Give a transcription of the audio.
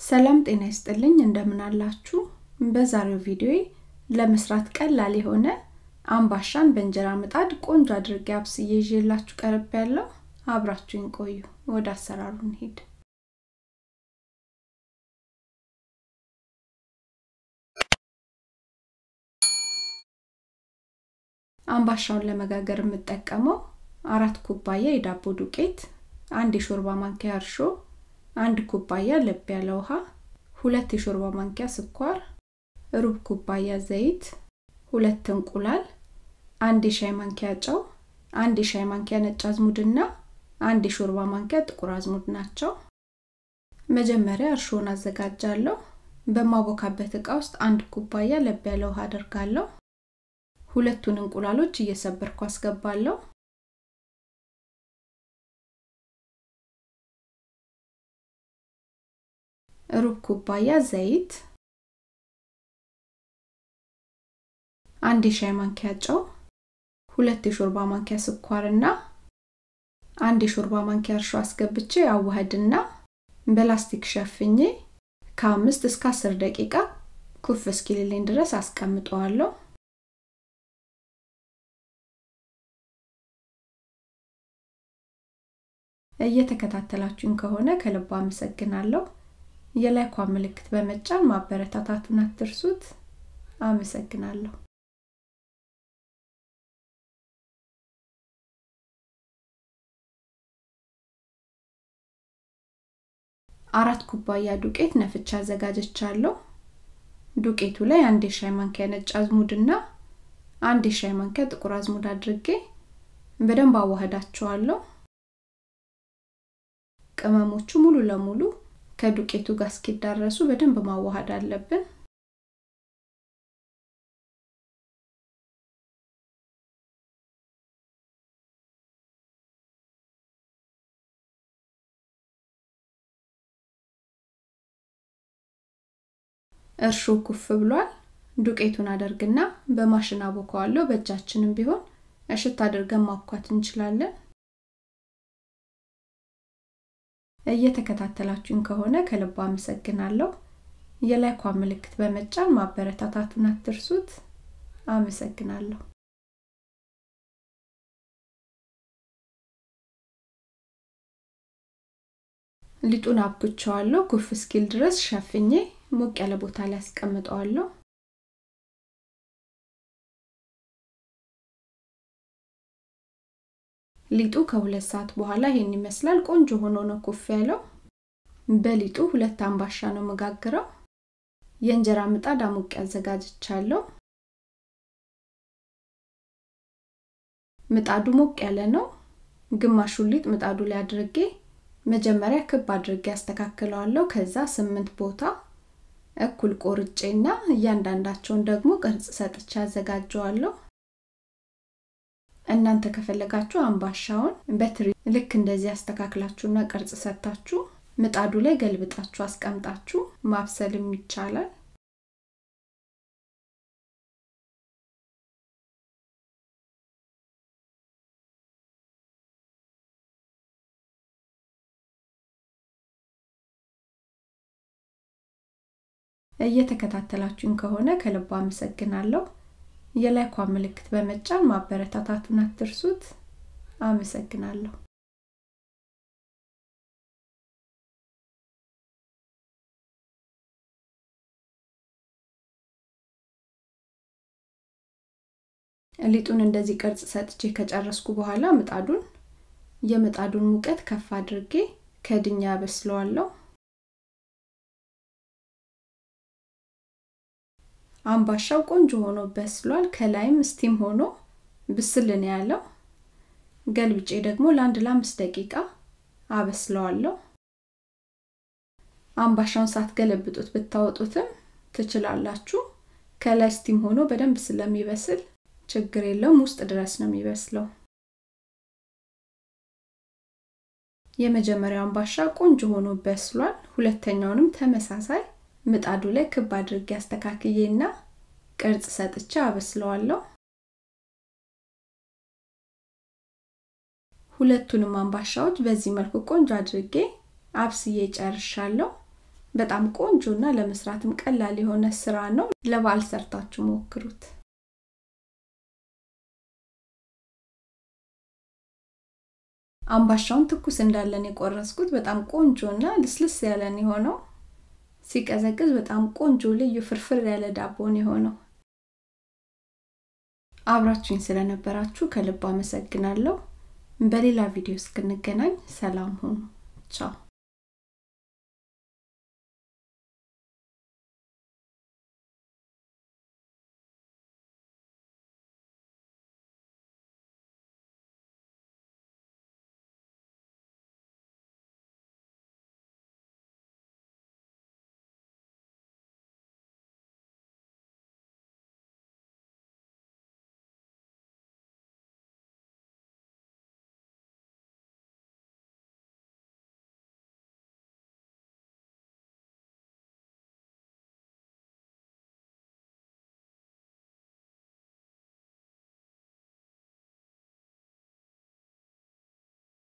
ሰላም ጤና ይስጥልኝ እንደምን አላችሁ በዛሬው ቪዲዮ ለመስራት ቀላል የሆነ አምባሻን በእንጀራ ምጣድ ቆንጆ አድርጌ አብስዬ ይዤላችሁ ቀርብ ያለው አብራችሁኝ ቆዩ ወደ አሰራሩ እንሂድ አምባሻውን ለመጋገር የምጠቀመው አራት ኩባያ የዳቦ ዱቄት አንድ የሾርባ ማንኪያ እርሾ አንድ ኩባያ ለብ ያለ ውሃ ሁለት የሾርባ ማንኪያ ስኳር ሩብ ኩባያ ዘይት ሁለት እንቁላል አንድ የሻይ ማንኪያ ጨው አንድ የሻይ ማንኪያ ነጭ አዝሙድና አንድ የሾርባ ማንኪያ ጥቁር አዝሙድ ናቸው መጀመሪያ እርሾን አዘጋጃለሁ በማቦካበት እቃ ውስጥ አንድ ኩባያ ለብ ያለ ውሃ አደርጋለሁ ሁለቱን እንቁላሎች እየሰበርኩ አስገባለሁ ሩብ ኩባያ ዘይት አንድ የሻይ ማንኪያ ጨው ሁለት የሾርባ ማንኪያ ስኳርና አንድ የሾርባ ማንኪያ እርሾ አስገብቼ አዋህድና በላስቲክ ሸፍኜ ከአምስት እስከ አስር ደቂቃ ኩፍ እስኪልልኝ ድረስ አስቀምጠዋለሁ እየተከታተላችሁኝ ከሆነ ከልባ አመሰግናለሁ የላይኳ ምልክት በመጫን ማበረታታቱን አትርሱት አመሰግናለሁ አራት ኩባያ ዱቄት ነፍቻ አዘጋጀቻለሁ ዱቄቱ ላይ አንድ የሻይ ማንኪያ ነጭ አዝሙድና አንድ የሻይ ማንኪያ ጥቁር አዝሙድ አድርጌ በደንብ አዋህዳቸዋለሁ ቅመሞቹ ሙሉ ለሙሉ ከዱቄቱ ጋር እስኪዳረሱ በደንብ ማዋሃድ አለብን እርሾ ኩፍ ብሏል ዱቄቱን አደርግና በማሽን አቦከዋለሁ በእጃችንም ቢሆን እሽት አድርገን ማብኳት እንችላለን እየተከታተላችሁን ከሆነ ከልባ አመሰግናለሁ የላይኳ ምልክት በመጫን ማበረታታቱን አትርሱት አመሰግናለሁ ሊጡን አብኩቸዋለሁ ኩፍ እስኪል ድረስ ሸፍኜ ሞቅ ያለ ቦታ ላይ አስቀምጠዋለሁ ሊጡ ከሁለት ሰዓት በኋላ ይሄን ይመስላል ቆንጆ ሆኖ ነው ኩፍ ያለው በሊጡ ሁለት አምባሻ ነው መጋግረው የእንጀራ ምጣድ አሙቅ ያዘጋጅቻለሁ ምጣዱ ሞቅ ያለ ነው ግማሹን ሊጥ ምጣዱ ላይ አድርጌ መጀመሪያ ክብ አድርጌ ያስተካክለዋለሁ ከዛ ስምንት ቦታ እኩል ቆርጬና እያንዳንዳቸውን ደግሞ ቅርጽ ሰጥቼ አዘጋጀዋለሁ እናንተ ከፈለጋችሁ አምባሻውን በትሪ ልክ እንደዚህ አስተካክላችሁና ቅርጽ ሰጥታችሁ ምጣዱ ላይ ገልብጣችሁ አስቀምጣችሁ ማብሰልም ይቻላል እየተከታተላችሁኝ ከሆነ ከልባ አመሰግናለሁ የላይኳ ምልክት በመጫን ማበረታታቱን አትርሱት አመሰግናለሁ ሊጡን እንደዚህ ቅርጽ ሰጥቼ ከጨረስኩ በኋላ ምጣዱን የምጣዱን ሙቀት ከፍ አድርጌ ከድኛ በስለዋለሁ አምባሻው ቆንጆ ሆኖ በስሏል ከላይም ስቲም ሆኖ ብስልን ያለው ገልብጬ ደግሞ ለአንድ ለአምስት ደቂቃ አበስለዋለሁ አምባሻውን ሳትገለብጡት ብታወጡትም ትችላላችሁ ከላይ ስቲም ሆኖ በደንብ ስለሚበስል ችግር የለውም ውስጥ ድረስ ነው የሚበስለው የመጀመሪያው አምባሻ ቆንጆ ሆኖ በስሏል ሁለተኛውንም ተመሳሳይ ምጣዱ ላይ ክብ አድርጌ አስተካክዬና ቅርጽ ሰጥቼ አበስለዋለሁ ሁለቱንም አምባሻዎች በዚህ መልኩ ቆንጆ አድርጌ አብስዬ ጨርሻለሁ በጣም ቆንጆ እና ለመስራትም ቀላል የሆነ ስራ ነው። ለበዓል ሰርታችሁ ሞክሩት። አምባሻውን ትኩስ እንዳለን የቆረስኩት በጣም ቆንጆ እና ልስልስ ያለን የሆነው ሲቀዘቅዝ በጣም ቆንጆ ልዩ ፍርፍር ያለ ዳቦን የሆነው። አብራችሁኝ ስለነበራችሁ ከልብ አመሰግናለሁ። በሌላ ቪዲዮ እስክንገናኝ ሰላም ሁኑ። ቻው